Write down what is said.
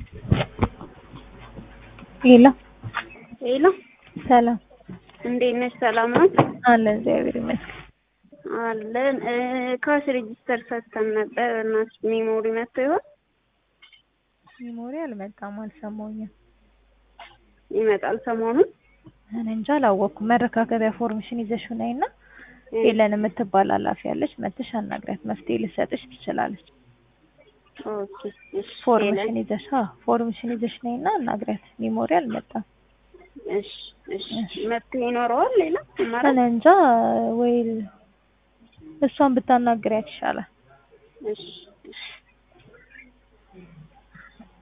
ሄሎ ሄሎ ሰላም እንዴት ነሽ? ሰላም ነው አለ እግዚአብሔር ይመስገን። አለን። ካሽ ሬጂስተር ሰጥተን ነበር እና ሜሞሪ መጥቶ ይሆን? ሜሞሪ አልመጣም፣ አልሰማሁኝም። ይመጣል ሰሞኑን። እኔ እንጃ አላወቅኩም። መረካከቢያ ፎርምሽን ይዘሽ ነይና ሄለን የምትባል ኃላፊ ያለች መጥተሽ አናግሪያት፣ መፍትሄ ልሰጥሽ ትችላለች። ኦኬ እሺ። ፎርምሽን ይዘሽ አዎ፣ ፎርምሽን ይዘሽ ነይና አናግሪያት። ሜሞሪ አልመጣም። እሺ እሺ። መፍትሄ ይኖረዋል ሌላ አማራጭ? እኔ እንጃ ወይ እሷን ብታናግሪያት ይሻላል። እሺ